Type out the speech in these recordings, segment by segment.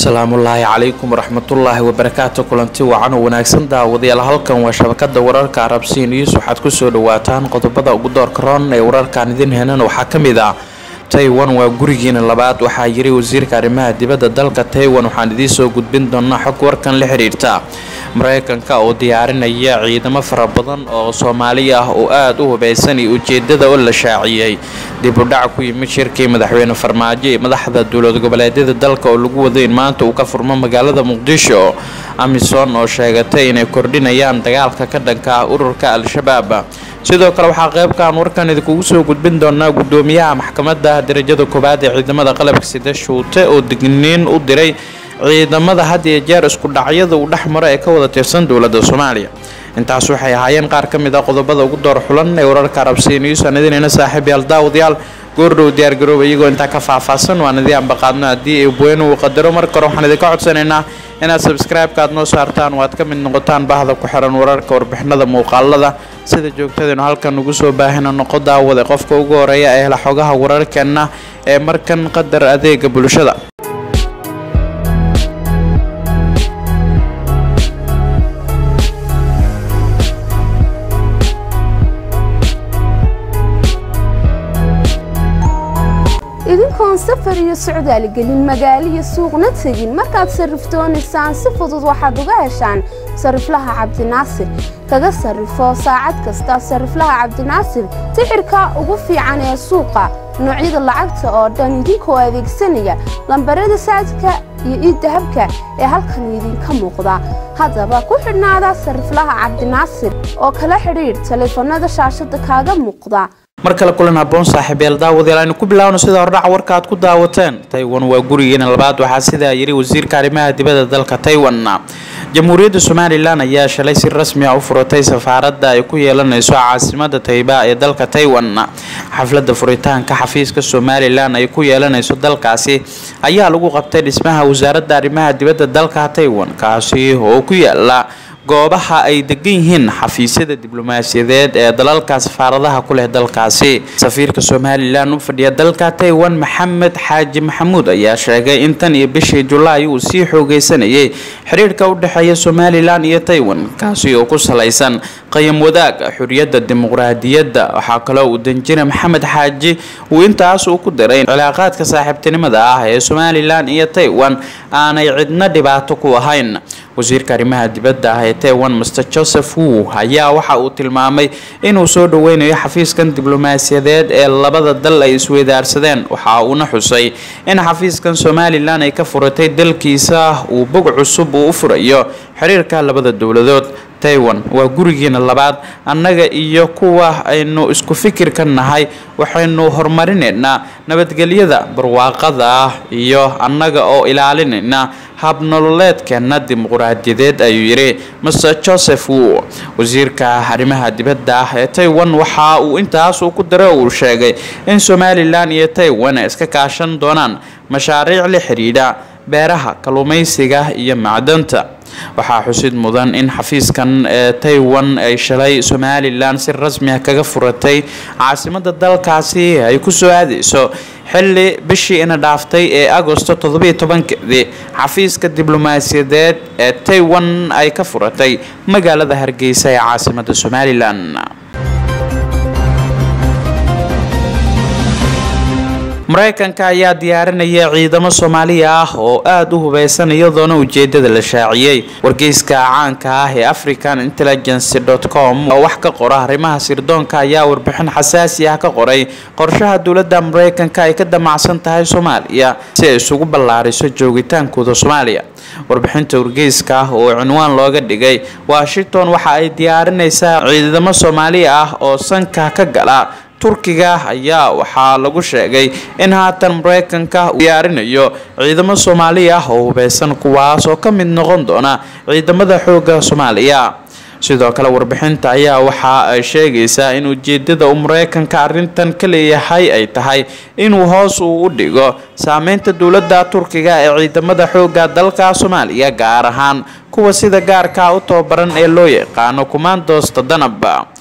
asalaamullaahi calaykum waraxmatullaahi wabarakaatu kulanti wacan oo wanaagsan daawadayaal halkan waa shabakada wararka arabsiin news waxaad kusoo dhawaataan qodobada ugu doorka roon ee wararkan idin henan waxaa ka mid ah taiwan waa gurigiina labaad waxaa yiri wasiirka arrimaha dibadda dalka taiwan waxaan idiin soo gudbin doonaa xog warkan la xiriirta mareykanka oo diyaarinaya ciidamo fara badan oo soomaali ah oo aada u hubeysan iyo ujeedada oo la shaaciyey dib u dhac ku yimid shirkii madaxweyne farmaajo iyo madaxda dowlad goboleedyada dalka oo lagu wado in maanta uu ka furmo magaalada muqdisho amisom oo sheegatay inay kordhinayaan dagaalka ka dhanka ah ururka al-shabaab sidoo kale waxaa qeybkan warkan idinkugu soo gudbin doonaa gudoomiyaha maxkamadda darajada koowaad ee ciidamada qalabka sida shuute oo digniin u diray ciidamada had iyo jeer isku dhacyada uu dhex maro ee ka wada tirsan dowladda soomaaliya intaas waxay ahaayeen qaar ka mid a qodobada ugu door xulan ee wararka arabsiya news aan idinayna saaxiibyaal daawadayaal goordhow diyaargarooba iyagoo intaa ka faahfaahsan waan idii ambaqaadno haddii eebweyne uu qadaro marka hore waxaan idinka codsanaynaa inaad sabscribe-ka aad noo saartaan oo aad ka mid noqotaan bahda ku xiran wararka warbixinada muuqaalada sida joogtadaynu halkan ugu soo baahina noqo daawada qofka ugu horeeya ee hela xogaha wararkeenna ee markan qadar adeega bulshada idinkoon safar iyo socdaal gelin magaalo iyo suuqna tegin markaad sarrifdoonaysaan si fudud waxaad uga heshaan sariflaha cabdinaasir kaga sarrifo saacad kasta sariflaha cabdinaasir tixirka ugu fiican ee suuqa noocyada lacagta oo dhan idinkoo adeegsanaya lambarada saadka iyo iiddahabka ee halkan idinka muuqda haddaba ku xidhnaada sariflaha cabdinaasir oo kala xidhiidh taleefanada shaashada kaaga muuqda mar kale kulan haboon saaxiibyaal daawadayaal aynu ku bilaawno sida hordhaca warka aad ku daawateen taiwan waa gurigeena labaad waxaa sidaa yiri wasiirka arrimaha dibadda dalka taiwan jamhuuriyadda somalilan ayaa shalay si rasmi ah u furatay safaaradda ay ku yeelanayso caasimada tayba ee dalka taiwan xafladda furitaanka xafiiska somalilan ay ku yeelanayso dalkaasi ayaa lagu qabtay dhismaha wasaaradda arrimaha dibadda dalka taiwan kaasi oo ku yaala goobaha ay degan yihiin xafiisyada diblomaasiyadeed ee dalalka safaaradaha ku leh dalkaasi safiirka somalilan u fadhiya dalka taiwan maxamed xaaji maxamuud ayaa sheegay in tan iyo bishii julaay uu sii xoogeysanayay xiriirka u dhexeeya somalilan iyo taiwan kaasi oo ku salaysan qayam wadaag xuriyadda dimuqraadiyadda waxaa kaloo uu danjire maxamed xaaji uu intaas uu ku diray cilaaqaadka saaxiibtinimada ah ee somalilan iyo taiwan aanay cidna dhibaato ku ahayn wasiirka arrimaha dibadda ah ee taiwan master joseph wu ayaa waxa uu tilmaamay inuu soo dhaweynayo xafiiskan diblomaasiyadeed ee labada dal ay isweydaarsadeen waxa uuna xusay in xafiiskan somalilan ay ka furatay dalkiisa uu bog cusub uu u furayo xiriirka labada dowladood taiwan waa gurigiina labaad annaga iyo kuwa aynu isku fikir ka nahay waxaynu horumarinaynaa nabadgelyada barwaaqada ah iyo annaga oo ilaalinayna habnololeedkeena dimuqraadiyadeed ayuu yidhi master joseph wu wasiirka arrimaha dibadda ah ee taiwan waxa uu intaas uu ku daray oo uu sheegay in somalilan iyo taiwan ay iska kaashan doonaan mashaariic la xidhiidha beeraha kalluumaysiga iyo macdanta waxaa xusid mudan in xafiiskan ee taiwan ay shalay somalilan si rasmi ah kaga furatay caasimada dalkaasi ay kusoo aadeyso xilli bishii ina dhaaftay ee agosto toddobiyo tobankeedii xafiiska diblomaasiyadeed ee taiwan ay ka furatay magaalada hargeysa ee caasimada somalilan mareykanka ayaa diyaarinaya ciidamo soomaaliya ah oo aada u hubeysan iyadoona ujeedada la shaaciyey wargeyska caanka ah ee african intelligency com oo wax ka qora arrimaha sirdoonka ayaa warbixin xasaasi ah ka qoray qorshaha dowladda mareykanka ay ka damacsan tahay soomaaliya si ay isugu ballaariso joogitaankooda soomaaliya warbixinta wargeyska ah oo cinwaan looga dhigay washington waxa ay diyaarinaysaa ciidamo soomaaliya ah oo sanka ka gala turkiga ayaa waxaa lagu sheegay in haatan mareykanka uu diyaarinayo ciidamo soomaali ah oo hubeysan kuwaas oo ka mid noqon doona ciidamada xoogga soomaaliya sidoo kale warbixinta ayaa waxa ay sheegaysaa in ujeedada uu mareykanka arrintan ka leeyahay ay tahay inuu hoos uu u dhigo saameynta dowladda turkiga ee ciidamada xoogga dalka soomaaliya gaar ahaan kuwa sida gaarka u tababaran ee loo yaqaano kumaandoosta danab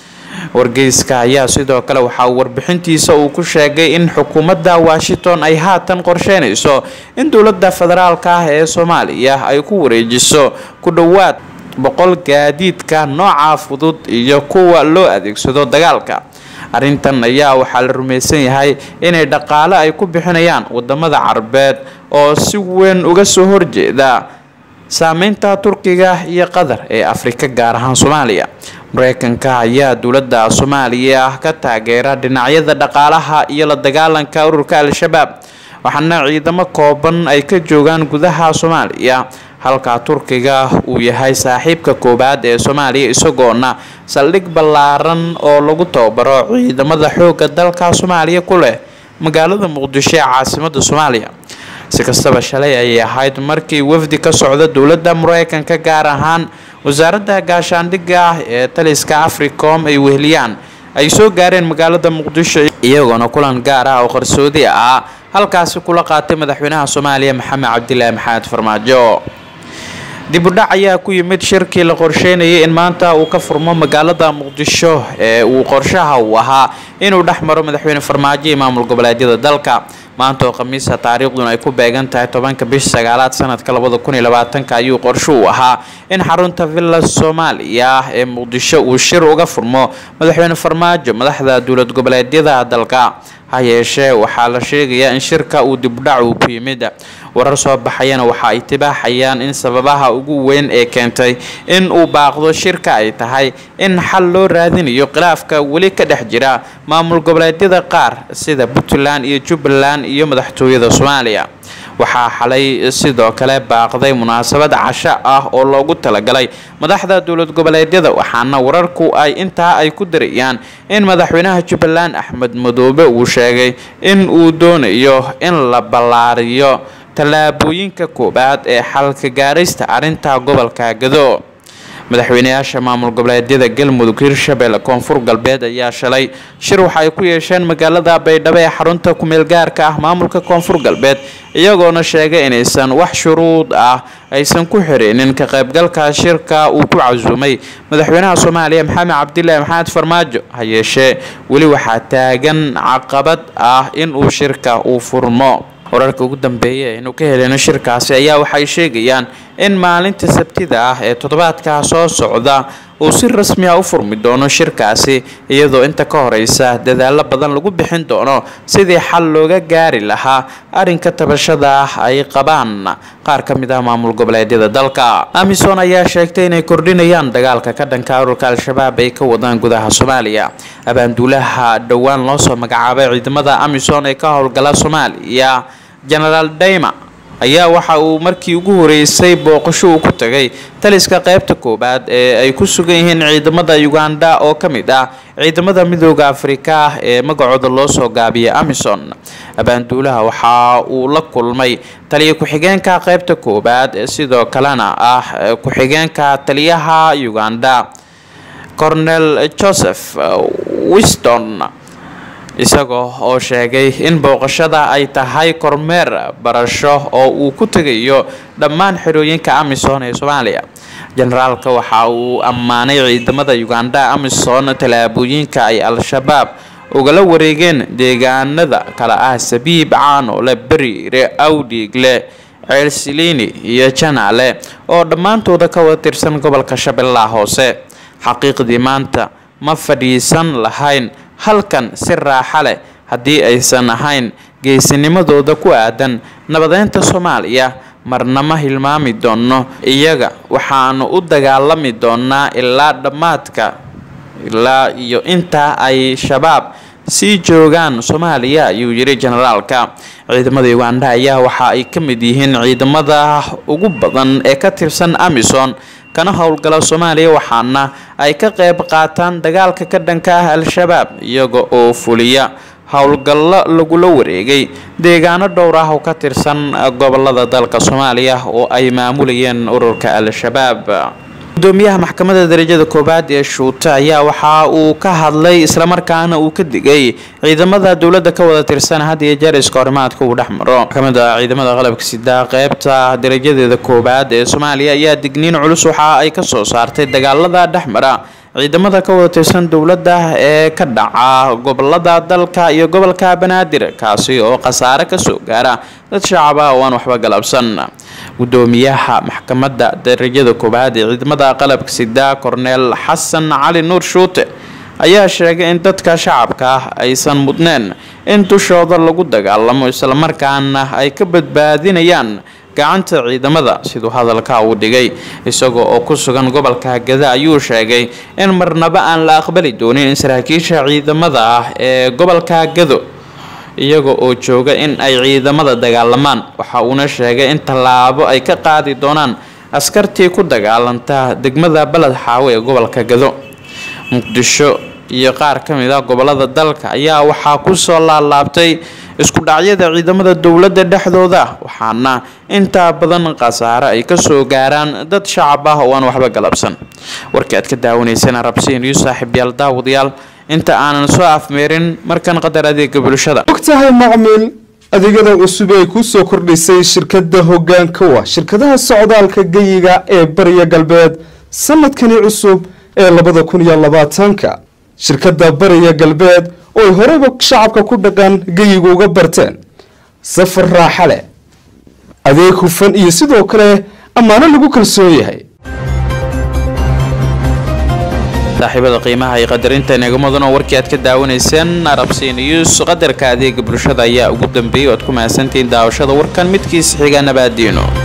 wargeyska ayaa sidoo kale waxaa warbixintiisa uu ku sheegay in xukuumadda washington ay haatan qorsheynayso in dowladda federaalka ah ee soomaaliya ay ku wareejiso ku dhowaad boqol gaadiidka nooca fudud iyo kuwa loo adeegsado dagaalka arrintan ayaa waxaa la rumaysan yahay inay dhaqaale ay ku bixinayaan wadamada carabeed oo si weyn uga soo horjeeda saameynta turkiga iyo qatar ee afrika gaar ahaan soomaaliya mareykanka ayaa dowladda soomaaliya ka taageera dhinacyada dhaqaalaha iyo la dagaalanka ururka al-shabaab waxaana ciidamo kooban ay ka joogaan gudaha soomaaliya halka turkiga uu yahay saaxiibka koowaad ee soomaaliya isagoona saldhig ballaaran oo lagu tababaro ciidamada xoogga dalka soomaaliya ku leh magaalada muqdisho ee caasimada soomaaliya si kastaba shalay ayay ahayd markii wafdi ka socda dowladda mareykanka gaar ahaan wasaaradda gaashaandhigga ah ee taliska africom ay weheliyaan ay soo gaareen magaalada muqdisho iyagoona kulan gaar ah oo qarsoodi ah halkaasi kula qaatay madaxweynaha soomaaliya maxamed cabdilaahi maxamed farmaajo dibudhac ayaa ku yimid shirkii la qorsheynayay in maanta uu ka furmo magaalada muqdisho ee uu qorshaha uu ahaa inuu dhex maro madaxweyne farmaajo iyo maamul goboleedyada dalka maanta oo khamiisa taariikhduna ay ku beegan tahay tobanka bisha sagaalaad sanadka labada kun iyo labaatanka ayuu qorsho uu ahaa in xarunta villa soomaaliya ee muqdisho uu shir uga furmo madaxweyne farmaajo madaxda dowlad goboleedyada dalka ha yeeshee waxaa la sheegayaa in shirka uu dibudhac uu ku yimid warar soo baxayana waxa ay tibaaxayaan in sababaha ugu weyn ee keentay in uu baaqdo shirka ay tahay in xal loo raadinayo khilaafka weli ka dhex jira maamul goboleedyada qaar sida puntland iyo jubbaland iyo madaxtooyada soomaaliya waxaa xalay sidoo kale baaqday munaasabad casho ah oo loogu talagalay madaxda dowlad goboleedyada waxaana wararku ay intaa ay ku darayaan in madaxweynaha jubbaland axmed madoobe uu sheegay in uu doonayo in la ballaariyo tallaabooyinka koowaad ee xalka gaaraysta arrinta gobolka gado madaxweyneyaasha maamul goboleedyada galmudug hirshabelle koonfur galbeed ayaa shalay shir waxa ay ku yeesheen magaalada baydhabo ee xarunta kumeel gaarka ah maamulka koonfur galbeed iyagoona sheegay inaysan wax shuruud ah aysan ku xireenin ka qaybgalka shirka uu ku casuumay madaxweynaha soomaaliya maxamed cabdilaahi maxamed farmaajo ha yeeshee weli waxaa taagan caqabad ah in uu shirka uu furmo wararka ugu dambeeya aynu ka heleyno shirkaasi ayaa waxay sheegayaan in maalinta sabtida ah ee toddobaadka soo socda uu si rasmi ah u furmi doono shirkaasi iyadoo inta ka horeysa dadaalo badan lagu bixin doono sidii xal looga gaari lahaa arrinka tabashada ah ay qabaan qaar ka mid ah maamul goboleedyada dalka amisom ayaa sheegtay inay kordhinayaan dagaalka ka dhanka ururka al-shabaab ay ka wadaan gudaha soomaaliya abaanduulaha dhowaan loo soo magacaabay ciidamada amisom ee ka howlgala soomaaliya genaraal dayma ayaa waxa uu markii ugu horeysay booqasho uu ku tagay taliska qaybta koowaad ee ay ku sugan yihiin ciidamada uganda oo ka mid ah ciidamada midooda afrika ah ee magacooda loo soo gaabiyay amison abaanduulaha waxa uu la kulmay taliya ku-xigeenka qaybta koowaad ee sidoo kalena ah ku-xigeenka taliyaha uganda cornel joseph wiston isagoo oo sheegay in booqashada ay tahay kormeer barasho oo uu ku tegayo dhammaan xerooyinka amisom ee soomaaliya generaalka waxa uu ammaanay ciidamada uganda amisom tallaabooyinka ay al-shabaab ugala wareegeen deegaanada kale ah sabiib caanole beriire awdhiigle ceelsilini iyo janaale oo dhammaantooda ka wada tirsan gobolka shabeellaha hoose xaqiiqdii maanta ma fadhiisan lahayn halkan si raaxa leh haddii aysan ahayn geesinimadooda ku aadan nabadeynta soomaaliya marna ma hilmaami doono iyaga waxaanu u dagaalami doonaa ilaa dhammaadka ilaa iyo intaa ay shabaab sii joogaan soomaaliya ayuu yidhi generaalka ciidamada uganda ayaa waxa ay ka mid yihiin ciidamada ugu badan ee ka tirsan amison kana howlgala soomaaliya waxaana ay ka qayb qaataan dagaalka ka dhanka ah al-shabaab iyaga oo fuliya howlgallo lagula wareegay deegaano dhowr ah oo ka tirsan gobolada dalka soomaaliya oo ay maamulayeen ururka al-shabaab gudoomiyaha maxkamadda darajada koowaad ee shuute ayaa waxa uu ka hadlay islamarkaana uu ka digay ciidamada dowladda ka wada tirsan had iyo jeer iska horimaadka uu dhex maro maxkamadda ciidamada qalabka sida qeybta darajadeeda koowaad ee soomaaliya ayaa digniin culus waxa ay kasoo saartay dagaalada dhex mara ciidamada ka wada tirsan dowladda ee ka dhaca gobolada dalka iyo gobolka banaadir kaasi oo khasaare kasoo gaara dad shacab ah oo aan waxba galabsan gudoomiyaha maxkamadda darajada koobaad ee ciidamada qalabka sida korneel xasan cali nuur shuute ayaa sheegay in dadka shacabka ah aysan mudneen in dushooda lagu dagaalamo islamarkaana ay ka badbaadinayaan gacanta ciidamada siduu hadalka uu dhigay isagoo oo ku sugan gobolka gada ayuu sheegay in marnaba aan la aqbali doonin in saraakiisha ciidamada ah ee gobolka gado iyaga oo jooga in ay ciidamada dagaalamaan waxa uuna sheegay in tallaabo ay ka qaadi doonaan askartii ku dagaalanta degmada baled xaawe ee gobolka gado muqdisho iyo qaar ka mid ah gobolada dalka ayaa waxaa kusoo laalaabtay isku dhacyada ciidamada dowladda dhexdooda waxaana intaa badan khasaare ay kasoo gaaraan dad shacab ah oo aan waxba galabsan warkii aad ka daawanayseen arabsiin iyo saaxiibyaal daawadayaal inta aanan soo afmeerin markan qadar adeega bulshada ogtahay macmiil adeegyada cusub ee ku soo kordhisay shirkadda hoggaanka wa shirkadaha socdaalka geyiga ee bariya galbeed sanadkani cusub ee labada kun iyo labaatanka shirkadda bariya galbeed oo ay horeyba shacabka ku dhaqan geyiga uga barteen safar raaxa leh adeeg hufan iyo sidoo kale ammaano lagu kalsoon yahay saaxiibada qiimaha iyo qadarinta inaga mudan oo warkii aad ka daawanayseen arabsi news qadarka adeega bulshada ayaa ugu dambeeyay o aad ku mahadsantihiin daawashada warkan midkiisa xiga nabaadiino